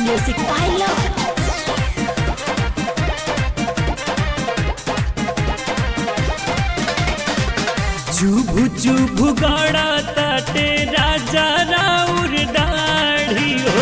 Music Pilot. चुभु चुभु गड़ा ताटे राजा राउर दाढ़ी हो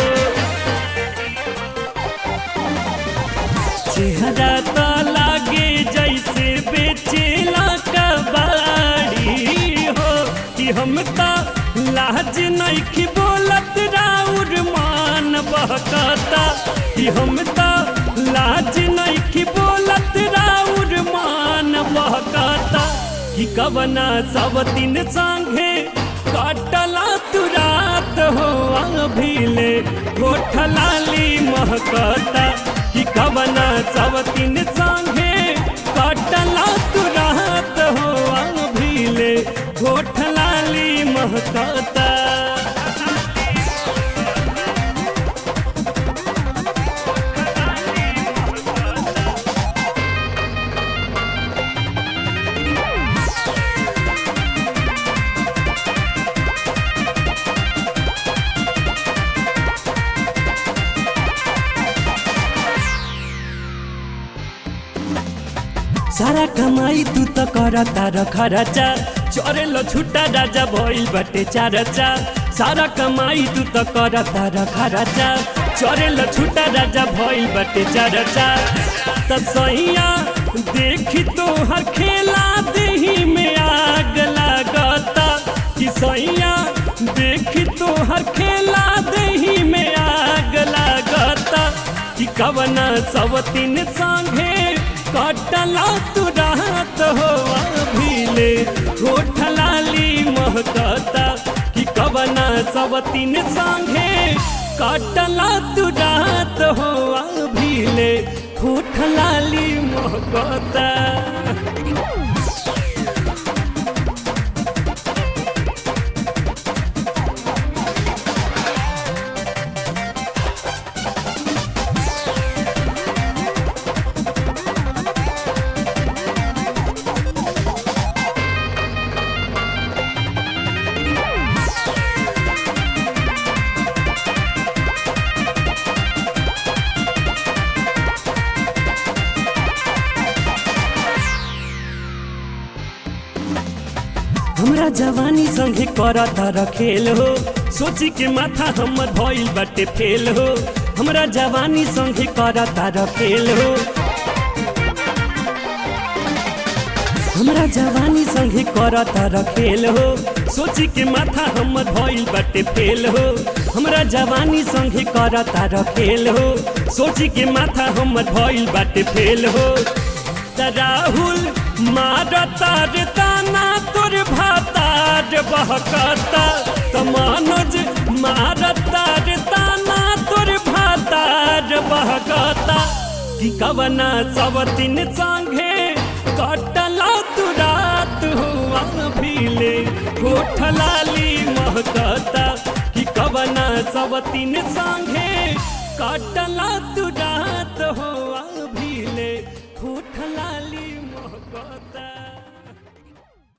चेहरा तो लागे जैसे बेचेला कबाड़ी हो कि हम तो लाज नहीं बोलत राउर मान बहकता कि हम तो लाज नहीं बोलत राउर मान बहकता कि कवना सब दिन संगे काटला तू रात हो अभिले गोठलाली महकता कि कवना सब दिन संगे काटला तू रात हो अभिले गोठलाली महकता सारा कमाई तू तो करता खर्चा चोरेलो छुट्टा राजा भइल बटे चारचा सारा कमाई तू तो करता खर्चा चोरेलो छुट्टा राजा भइल बटे चारचा त सैया देखी तो हर खेला देही में आग लागता कि सैया देखी तो हर खेला देही में आग लागता कि कवना सब तीन संगे कटला तू रात हो अभिले होठलाली महकता कि कवना सब तीन संगे कटला तू रात हो अभिले होठलाली महकता हमरा जवानी संगे करता रखेल हो सोची के माथा हमर भइल बाटे फेल हो हमरा जवानी संगे करता रखेल हो हमरा जवानी संगे करता रखेल हो सोची के माथा हमर भइल बाटे फेल हो हमरा जवानी संगे करता रखेल हो सोची के माथा हमर भइल बाटे फेल हो त राहुल मारता रे ताना तोर भातार बहकता त मनोज मारता रे ताना तोर भातार बहकता कि कवना सब दिन संगे कटला तू रात हुआ भीले होठलाली महकता कि कवना सब दिन संगे कटला तू रात हुआ भीले होठलाली महकता